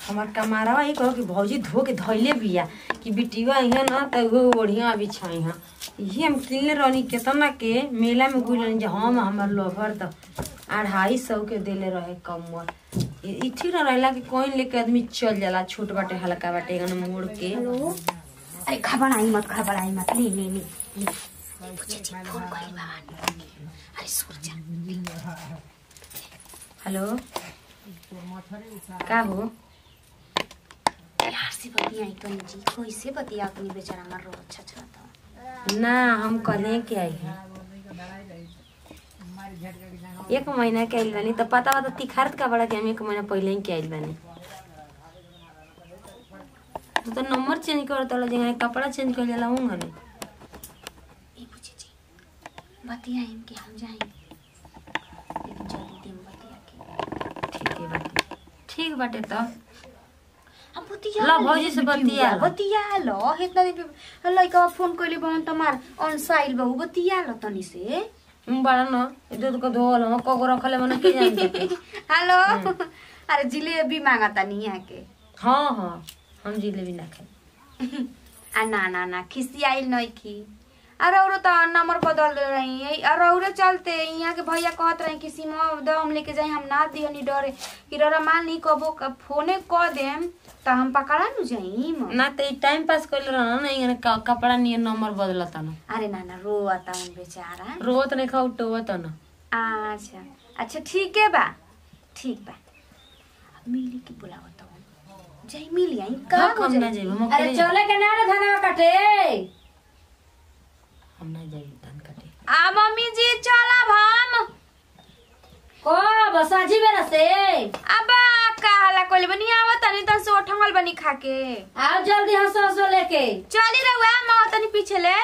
हमार कमारवा ही कहो कि भौजी धो के धोइले बिया कि बिटिवा यहाँ ना त वो ओढ़िया अभी छाई हाँ ये हम किनले रहनी केतना के मेला में गुल रहनी जे हम हमार लोभर त अढ़ाई सौ के देले रहे कमर ई ई ठीक न रहेला कि कोइन लेके आदमी चल जाला छोट बाटे हल्का बाटे एगन मोड़ के अरे घबराई मत घबराई मत ले ले ले ले पूछे जी फोन करी बाबा अरे सुन जा हेलो का हो यार से बतियाई तो जी कैसे बतिया अपनी बेचारा मर रो अच्छा अच्छा तो ना हम कले के आई हैं एक महीना के आइल बानी तो पता बता तिखारत का बड़ा कि हम एक महीना पहले ही के आइल बानी तू तो नंबर चेंज कर तला जगह कपड़ा चेंज कर जाला हूँ ने ये पूछे जी बतियाई कि हम जाएंगे लेकिन जल्दी दिन बतिया के ठीक है बाटे ठीक बाटे तो हम बतिया ला भौजी से बतिया ला। बतिया लो इतना दिन पे लइका फोन कइले बहन तमार अनसाइल बहु बतिया लो तनी से हम बड़ा न इधर को धोल हम कगो रखले मने के जान के हेलो अरे जिलेबी मांगा तनी यहाँ के हाँ हाँ हम जिलेबी ना खाई आ ना ना ना खिसी आइल नहीं की अरे औरो तो नंबर बदल दे रही है अरे औरो चलते यहाँ के भैया कहत रहे कि सीमा दम लेके जाए हम ना दिहनी डरे कि ररा मान ली कबो क- फोने क देम तो हम पकड़ा नु जाइम ना तो टाइम पास कर रहा ना इगने क- कपड़ा नियर नंबर बदलता ना अरे ना ना रो आता हूँ बेचारा रोत नहीं खाऊ टोवत ना अच्छा अच्छा ठीक है बा ठीक बा अब मिली की बुलावत हूँ जाई मिली आई का हाँ, हो हम ना जाई? जाइब, हम अरे अकेले चले के ना रे धनवा काटे हम ना जाई धान काटे आ मम्मी जी चलब हम कब साझी बेरा से अबा काला कोले बनी आवत तनी तन से उठंगल बनी खाके आओ जल्दी हंसो हंसो लेके चली रहुआ माँ तनी पीछे ले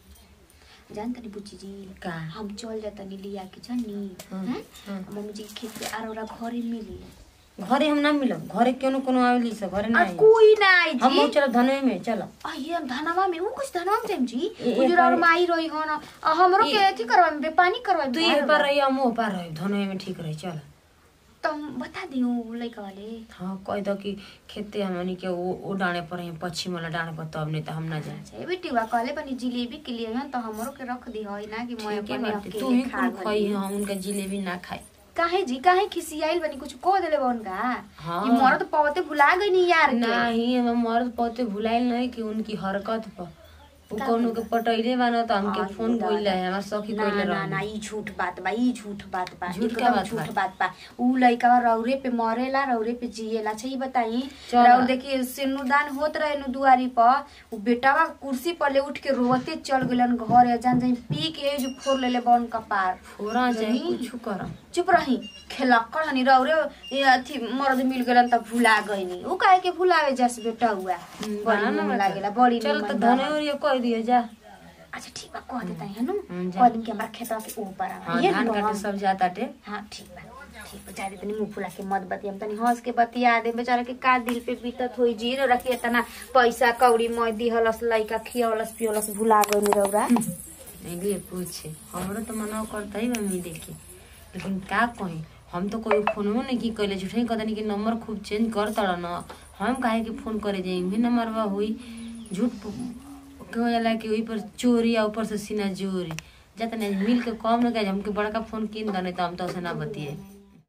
जान तनी बुच्ची जी का हम चल जा तनी लिया के जनी हम्म, हैं? हम्म। मम्मी जी के खेत पे आरोरा घरे मिली घरे हम ना मिलब घरे क्यों कोनो आवेली से घरे ना आ आई कोई ना आई हम जी बहुत चलो धनवे में चलो आई हम धनवा में ऊ कुछ धनवा में जाइम जी ए- ए गुजर और पर- माई रही हो ना आ हमरो के अथी करवा में पानी करवा तू ये पर रही हम वो पर रही धनवे में ठीक रही चल तो हम बता दियो लइका वाले हाँ कह दो कि खेते हमनी के वो वो डाणे पर है पश्चिम वाला डाणे पर तब नहीं तो हम ना जाए अच्छा ये बेटी वा कहले बनी जिलेबी के लिए हैं तो हमरो के रख दी होई ना कि मैं ठीक है अपने बाटे तू अकेले ही खा कुल खाई गई हम उनका जिलेबी ना खाई काहे जी काहे खिसियाइल बनी कुछ को देले बा उनका हाँ। कि मोर तो पवते भुला गई नी यार के नहीं हम मर्द पौते भुलाइल नहीं कि उनकी हरकत पर वो कौनो के पटैले बाना तो हमके हाँ, फोन दादा। कोइला है हमार सखी ना कोइले ना ना रही ई झूठ बात बा ई झूठ बात बा झूठ एकदम क्या बात झूठ बा? बात बा ऊ लइका रौरे पे मरेला रौरे पे जिएला अच्छा ई बताई चल। रौर देखिए सिनुदान होत रहे नु दुआरी पर ऊ बेटावा कुर्सी पर ले उठ के रोते चल गेलन घर या जान जाई पी के जो फोड़ लेले बन कपार फोरा चाहे नहीं। कुछ कर चुप रही खेलक्कड़ हनी रौरे ये अथी मर्द मिल गेलन त भुला गइनी ऊ काहे के भुलावे जस बेटा हुआ बड़ी मन लागेला बड़ी चल तो निमन धने बा। और ये कह दिए जा अच्छा ठीक बा कह देता है नु हम्म, जा। कह दिन के हमरा खेतवा के ऊपर आ हाँ ये धान नु काटे हम- सब जाता टे हाँ ठीक बा ठीक बा जादे तनी मुंह फुला के मत बतियम तनी हंस के बतिया दे बेचारा के का दिल पे बीतत होई जी रे रखी इतना पैसा कौड़ी मैं दिहलस लइका खियवलस पियवलस भुला गइल रौरा लिए पूछे हमरो तो मना करता ही मम्मी देखी लेकिन का कही हम तो कोई फोनो नहीं की कैले झूठे कहता नहीं कि नंबर खूब चेंज कर तड़ा न हम काहे के फोन करे जाए भी नंबर बा हुई झूठ कहो जाला कि वही पर चोरी आ ऊपर से सीना जोरी जाता नहीं मिल के कम न कहे हमके बड़का फोन किन दने तो हम तो से ना बतिए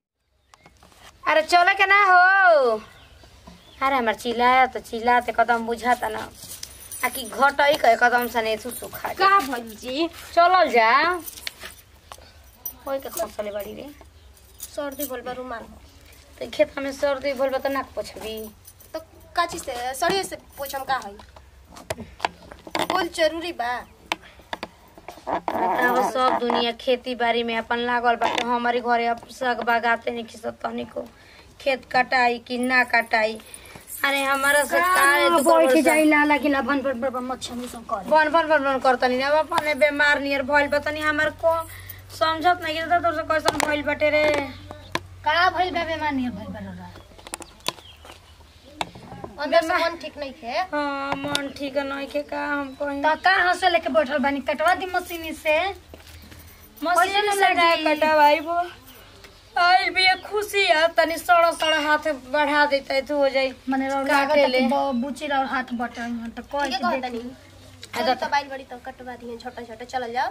अरे चले के ना हो अरे हमार चिल्लाया तो चिल्लाते कदम बुझाता ना आ कि घटई के कदम सने तू सुखा जा का भइल जी चलल जा ओई के खसले बड़ी रे सर्दी बोल बा रुमाल तो खेत में सर्दी बोल बा तो नाक पोछबी तो का चीज से सड़िए से पूछम का है बोल जरूरी बा अब सब दुनिया खेती बाड़ी में अपन लागल बाटे हमारे घरे अब सग बागाते नहीं खिसत तनी को खेत कटाई कि ना कटाई अरे हमारा से काहे दुख बैठ बरसा- जाइला लागिला भन भन भन मच्छर मुसम कर बन बन बन बन करतनी अब अपने बीमार नियर भइल बा तनी हमार को समझत नहीं कि तोर से कैसन भइल बाटे रे का भइल बा बेमार नियर भइल बा रौरा अंदर से मन ठीक नहीं है हाँ मन ठीक नहीं के का हम कहीं तो का हंसे लेके बैठल बानी कटवा दी मशीनी से मशीन कैसे से लगी? कटावाई वो आई भी एक खुशी है तनी सड़ा सड़ा हाथ बढ़ा देते तो हो जाई मने रौ काटे लागत ले। कि ब- बुची रौ हाथ बटन हन त कह ठीक है के कहता देख नहीं चल तो बाइल बड़ी तो कटवा दिए छोटा छोटा चल जाओ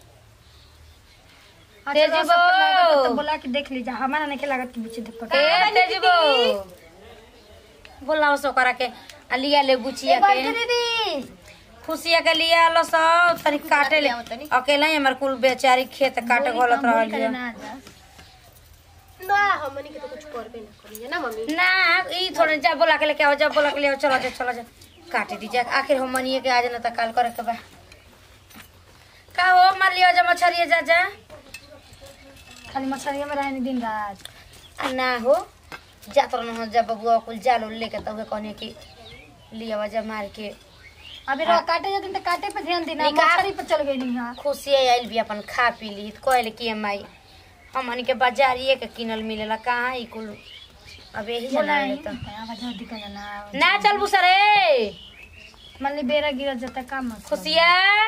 अच्छा, तेजी रौ सबके लागत बो। त बोला के देख लीजा हमारा नहीं लागत कि बुची देख ए तेजबो बोलाओ सो करा के आ लिया ले बुचिया के दीदी खुशिया के लिया लो सब तनी काटे ले लियाओ तनी। अकेला ही हमार कुल बेचारी खेत काटे गलत रहल है ना जा ना हमनी के तो कुछ करबे ना करिए ना मम्मी ना ई थोड़े जा बोला के लेके आओ जा बोला के ले आओ चलो जा चलो जा काटे दीजिए आखिर हम मनिए के आज ना त काल करे के बा का हो मान लियो जा मछरिया जा जा खाली मछरिया में रहने दिन रात आ ना हो जात रहन हो जा बबुआ कुल जाल उल लेके तब कहने की लिया जा मार के अभी रौ काटे जाते त काटे पे ध्यान देना निकाल। मछरी पे चल गई नहीं हां खुशी आइल भी अपन खा पी ली तो कहले कि माई हमन के बाजारिए के किनल मिलेला कहाँ ई कुल अब यही जना बोलाई तो आवाज दिखा ना ना चल बुसरे मान ली बेरा गिर जाता का मत खुशिया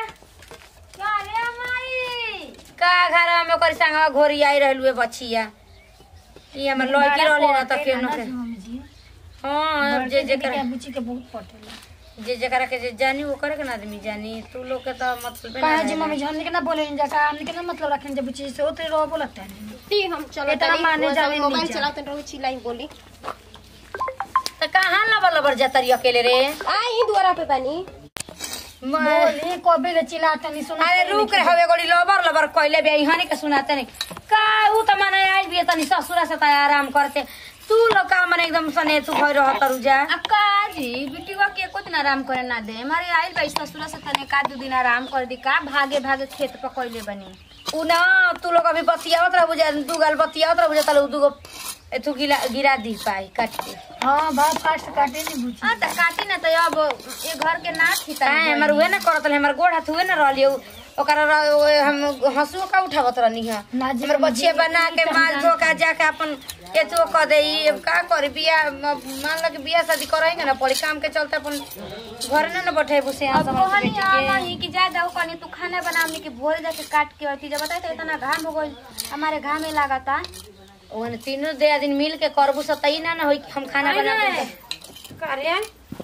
का घर में ओकर संगवा घोरी आई रहलु है बछिया ई हमर लड़की रहली ना त केनो के मम्मी जी हां जे जे कर बुची के बहुत पटेला जे जकरा के जे जानी वो करे के ना आदमी जानी तू लोग के तो मतलब ना कहा जी जानी। मम्मी जी हमने के ना बोले इन जका हमने के ना मतलब रखें जब बुची से होते रो बोलत है ठीक हम चलो इतना तनी माने वो सब जाने नहीं मोबाइल जा। चलाते रहो चिल्लाई बोली त कहाँ लबर लबर जतरी अकेले रे आई ही द्वारा पे पानी म- बोले कबे ले चिल्लाता नहीं सुना अरे रुक रे हवे गोड़ी लबर लबर कइले बे हनी के सुनाते नहीं का ऊ त माने आई भी तनी ससुरा से त आराम करते तू लोग का माने एकदम सने तू भइ रह तरु जा अक्का जी बिटिवा के एको दिन आराम करे ना दे हमारे आइल बा ससुरा से तने का दू दिन आराम कर दी का भागे भागे खेत पकड़ले बनी उ ना तू लोग अभी बतियावत रह बुझा दू गाल बतियावत रह बुझा तले दूगो एथु गिला गिरा दी पाई काट के हां बा फास्ट काटे नहीं बुची हाँ त काटी ना त अब ये घर के ना थी काहे हमर उहे ना करत रहे हमर गोड़ हाथ उहे ना रहलियो ओकरा र- ओए हम हंसुओ का उठावत रहनी है ना जी, हमर मम्मी बच्चे जी, बना के ई माल हम धो का जाके अपन एतो क दे ई अब का करे बिया म- मान लो कि बिया शादी करेंगे ना पड़ी काम के चलते अपन घर ना ना बैठे बुसे अब कहनी नहीं कि जा जाओ कहनी तू खाना बनावनी के भोर जाके काट के अथी जब बताई तो इतना घाम हो गइल हमारे घाम में लागता ओने तीनों दे दिन मिल के करबू सतई ना ना होई कि हम खाना बना के करे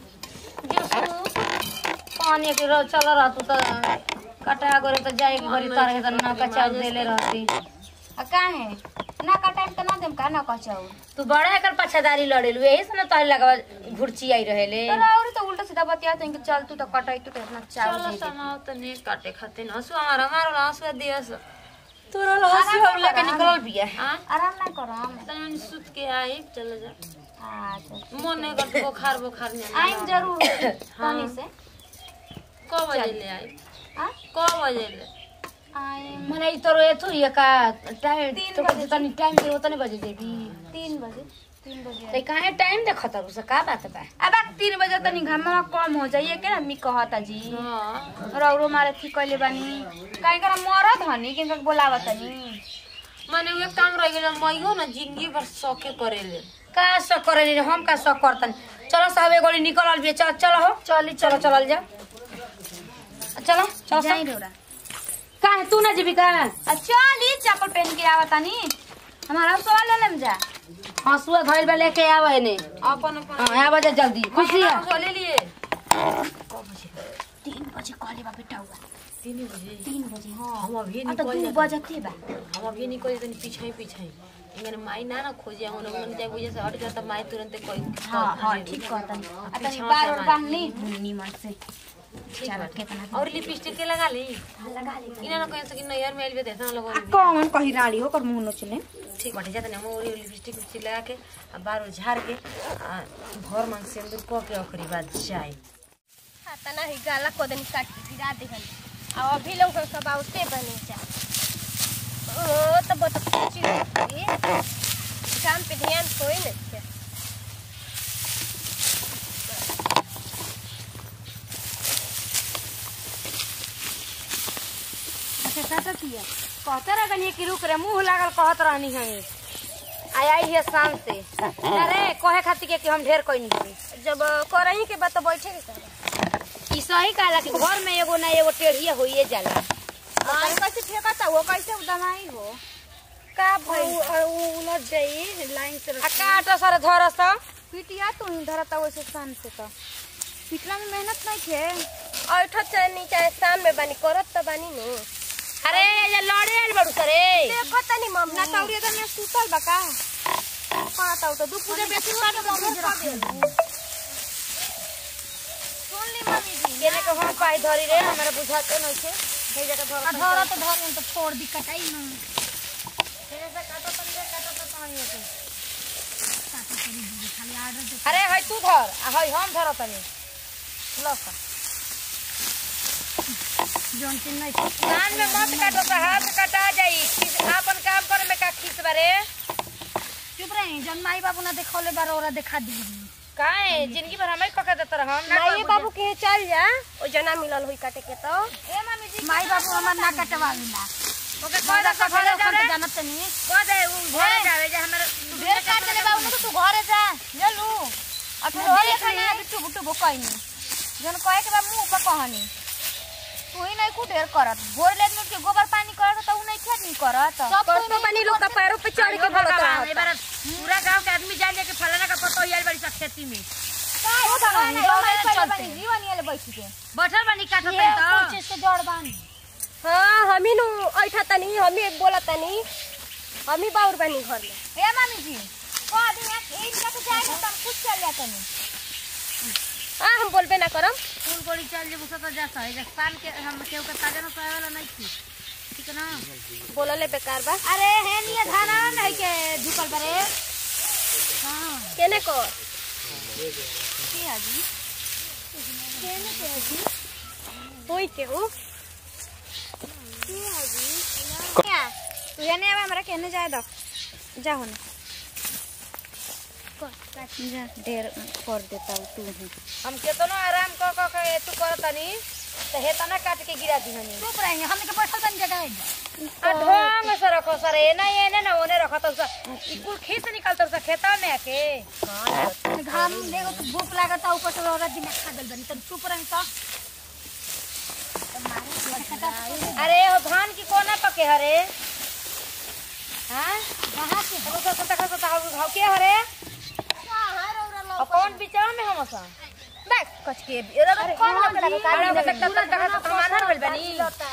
पानी के रो चल रहा तू तो कटा गोरे तो जाए के घरी तार के तो ना कचा देले रहती आ काहे ना कटाई त ना देम का ना कचाऊ तू बड़ा एकर पछादारी लड़ेलू यही से ना तोहरे लगवा घुरची आई रहेले तर और तो उल्टा सीधा बतिया तो इनके चल तू तो कटाई तू तो इतना चाव दे दे तो नहीं काटे खाते न हंसुआ हमारा हमारा हंसुआ दिया स तोरा हंसी हम लेके निकल बिया आराम ना करम तनी मैंने सुत के आई चलो जा अच्छा मन नहीं करते बुखार बुखार नहीं आया। आइम जरूर तनी से कौ बजे ले आई आ कौ बजे ले आइम मने ई तोरो एथु ये का टाइम तीन तो बजे। तनी टाइम दे उतने बजे देबी तीन बजे तीन बजे ते काहे टाइम देखत रु से का बात बा अब आ तीन बजे तनी घामा कम हो जाइए के आदमी कहता जी हाँ रौरो मारे थी कइले बानी काहे करा मरद हनी किनका बोलावत तनी मैंने वे काम रह गया मैं ना जिंदगी भर शौके करे ले का सब करे नी हम का सब करतन चलो साहब गोली निकलल बिया चल चलो हो चली चलो चलल जा चलो चलो जाई सब रौरा काहे तू ना जीविका आ चली चप्पल पहन के आवतानी हमारा सवाल ले लेम जा हंसुआ धइल बा लेके आवे ने अपन अपन हां आवा जा जल्दी खुशी है हंसुआ ले लिए तीन बजे कहले बा बेटा हुआ तीन बजे तीन बजे हाँ हम अभी आ तो निकल दू जाते बजते बा हम अभी निकल जाते पीछे ही पीछे ही इങ്ങനെ माई ना ना खोजे हम लोग मन जाए बुझे से हट जाता माई तुरंत कोई हाँ हाँ ठीक कहतन आ तनी पीछवा बार से और मार। बांधनी नीमन से ठीक चलो बाटे। कितना और लिपस्टिक के लगा ली लगा ले इना ना कहीं से कि नैयर में आइल देता लोग कौन कही राड़ी हो कर मुंह नोचले ठीक बाटे जाते ना मोरी लिपस्टिक उस्टिक लगा के आ बार झाड़ के आ भर मन सिंदूर क के ओकरी बाद जाए खाता ना ही गाला को दिन काट के गिरा देहन आ अभी लोग सब आउते बने जा ओ तब तो कुछ काम पे ध्यान कोई नहीं है अच्छा सासा पिया कहते रह गनी कि रुक रे मुंह लागल कहत रहनी है आई आई है शाम से अरे कहे खातिर के कि हम ढेर कोई नहीं जब करही के बाद तो बैठे के कर ई सही कहला कि घर में एगो ना एगो टेढ़िया होइए जाला आई कैसे फेंकता वो कैसे दवाई हो का भइल उलझ जाई लाइन से आ काट सर धर स पिटिया तू ही धरता वैसे शान से तो पिटला में मेहनत नहीं खे ऐठो चाहे नी चाहे शाम में बानी करत त बानी नु अरे ये लड़े आइल बड़ू सरे देखो तनी मम्मी ना तौरी अगर मैं सुतल बा का पाता तो दू पूजा बेसी हुआ तो मम्मी जरा सुन ली मम्मी जी केने के हम पाई धरी रे हमरा बुझाते नहीं छे हे जगह धर धर तो धर तो फोड़ दी कटाई ना अरे हई तू धर आ हई हम धर तनी लस जौन चीज नहीं कान में मत काटो सा हाथ कटा जाई खीस आपन काम करे में का खीस बारे चुप रही जौन माई बाबू ना देखौले बार ओरा देखा दी काहे जिंदगी भर हमें कके देत रह हम ना माई बाबू के चल जा ओ जना मिलल हुई काटे के तो ए मम्मी जी माई बाबू हमार ना कटवावेला ओके कह दे कटवावे कह हम दे तो जानत नहीं कह दे उ घरे जावे जे हमर ढेर काट देले बाबू ना तो तू घरे जा ले लू अब फिर होले खाना बिट्टू बुट्टू बोकइनी जन कहे के बा मुंह पर कहनी तू ही नहीं को ढेर करत भोर ले में के गोबर पानी करत त उ नहीं खेत नहीं करत कर तो बानी लोग का पैरों पे चढ़ के बोलत भगवान, रहत ए बार पूरा गांव के आदमी जान के फलाना का पतो ही आइल बड़ी सा खेती में बैठल बानी काटो ये तनी तो कुछ से जड़ बानी हां हमी नु ऐठा तनी हमी बोलत तनी हमी बाउर बानी घर में ए मम्मी जी को आदमी एक इनका तो जाए तो कुछ चल जाता नहीं हां हम बोलबे ना करम फूल कोड़ी चल जे बुसा तो जा सही जे शाम के हम केहू के ताजा न सोए वाला नहीं थी ठीक है ना बोलले बेकार बा अरे हे निया धाना नहीं के झुकल बरे केने को की हाजी केने के हाजी होई के हो की हाजी क्या तू ये नहीं अब हमरा कहने जाए दो जा होने जा ढेर कर देता हूँ तू ही हम केतनो आराम क क के तू करतनी तो हे तना काट के गिरा दी हनी चुप रही हमने के बैठल बानी जगह आ ढोंग से रखो सर एना एने ना ओने रखो तो ई कुल खीस निकलतो से खेता में आके घाम देखो तो भूख लागता ऊपर से औरत दिमाग खा गल बनी तब चुप रही तो अरे हो धान की कोना पके हरे हां कहाँ से अब तो सता सता घाव के हरे और कौन बिचाव में हम सा बैक कच के एरा कौन लोग लगा का अरे हो सकता तक तक तो मानहर बल बनी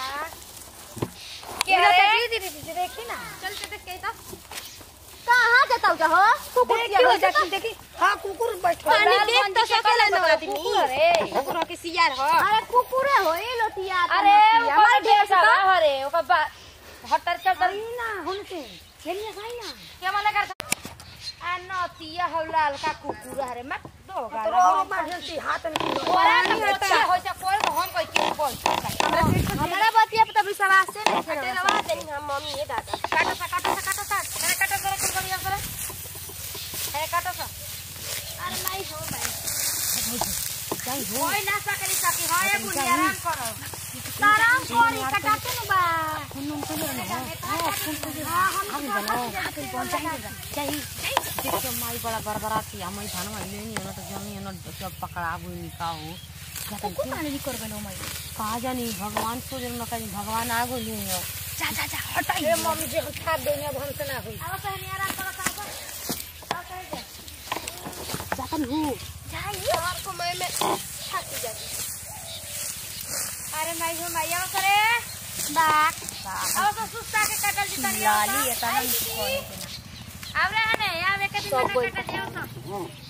के हरे दीदी दीदी देखी ना चल के देख के तो कहां जाता हो हो कुकुर देखी हो जाती देखी हाँ कुकुर बैठल पानी देख तो सकेला ना आदमी अरे कुकुर के सियार हो अरे कुकुरे हो ई लोटिया अरे हमारे ढेर सा सा हरे ओका बा हटर चल ना हुन से खेलिए खाई ना के मन कर आ नतिया हौलाल का कुकुर हरे मत दो तो गाला रो बैठल सी हाथ में ओरा न होता हो जा कोई को हम कोई के बोल हमारा बतिया पे तब विश्वास से नहीं करे रवा देनी हम मम्मी ये दादा काटो सा काटो सा काटो सा अरे काटो सा कुल बढ़िया से अरे काटो सा अरे नहीं हो भाई कोई ना सकली सकी हां ये बुढ़िया आराम करो आराम करी कटाते न बा देखियो माई बड़ा बरबराती हम ई धान में लेनी न तो जमी न सब पकड़ा हुई निका हो कुकुर माने भी कर बनो मैं कहा जानी भगवान सो जन न कहीं भगवान आ गई हो जा जा जा हटाई ए मम्मी जी हम खा देंगे अब हमसे ना हुई अब कहने आराम करो का अब कह दे जातन हो जाइए आपको मैं मैं थक जाती अरे माई हो माई आओ करे बाक अब तो सुस्ता के कटल जी तनी लाली एतना अब रे हने या वे के दिन में कटल जाओ तो